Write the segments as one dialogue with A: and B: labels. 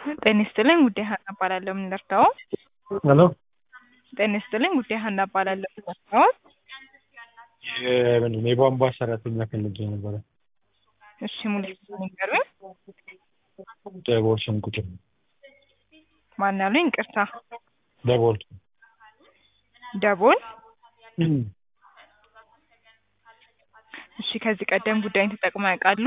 A: ጤና ይስጥልኝ ውዴ ሀና እባላለሁ። ምን ልርዳዎ?
B: ሄሎ
A: ጤና ይስጥልኝ ውዴ ሀና እባላለሁ። ምን ልርዳዎ?
B: የምንድን ነው የቧንቧ ሰራተኛ ፈልጌ ነበረ።
A: እሺ ሙሉ ስም ይንገሩኝ።
B: ደቦል ሸንቁጤ
A: ማን ያሉኝ? ይቅርታ
B: ደቦል
A: ደቦል። እሺ ከዚህ ቀደም ጉዳይን ተጠቅመው ያውቃሉ?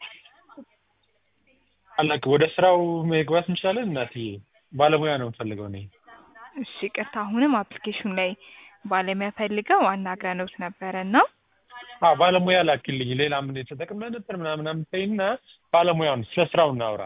B: አላውቅም። ወደ ስራው መግባት እንችላለን? እናትዬ ባለሙያ ነው የምፈልገው እኔ።
A: እሺ ይቅርታ፣ አሁንም አፕሊኬሽን ላይ ባለሙያ ፈልገው አናግረንዎት ነበረ እና
B: አዎ ባለሙያ ላኪልኝ። ሌላ ምን ተጠቅመ ነበር ምናምን ተይና ባለሙያውን ስለ ስራው እናውራ።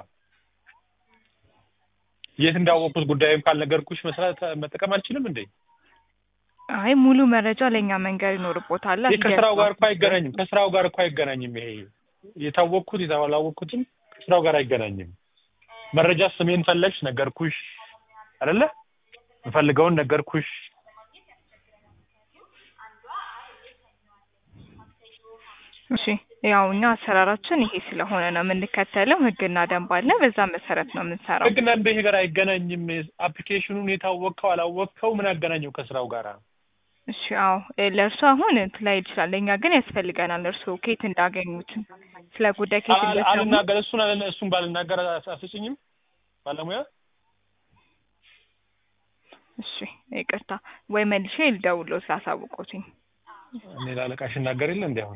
B: የት እንዳወቅኩት ጉዳይም ካልነገርኩሽ መስራት መጠቀም አልችልም እንዴ?
A: አይ ሙሉ መረጃ ለእኛ መንገር ይኖርቦታል።
B: ይህ ከስራው ጋር እኮ አይገናኝም። ከስራው ጋር እኮ አይገናኝም። ይሄ የታወቅኩት የታላወቅኩትም ከስራው ጋር አይገናኝም። መረጃ ስሜን ፈለግሽ ነገርኩሽ አይደለ? የምፈልገውን ነገርኩሽ።
A: እሺ ያው እኛ አሰራራችን ይሄ ስለሆነ ነው የምንከተለው። ህግና ደንብ አለ። በዛ መሰረት ነው የምንሰራው።
B: ህግና እንደ ጋር አይገናኝም። አፕሊኬሽኑን የታወቅከው አላወቅከው ምን አገናኘው ከስራው ጋር?
A: እሺ አዎ ለእርሱ አሁን እንትን ላይ ይችላል። ለእኛ ግን ያስፈልገናል። እርሱ ኬት እንዳገኙት ስለ ጉዳይ ኬት እንደሰሙ
B: አልናገር እሱን አለ እሱን ባልናገር አስጭኝም ባለሙያ
A: እሺ ይቅርታ፣ ወይ መልሼ ልደውልዎት ላሳውቅዎትኝ።
B: እኔ ላለቃሽ እናገር የለ እንዲ አሁን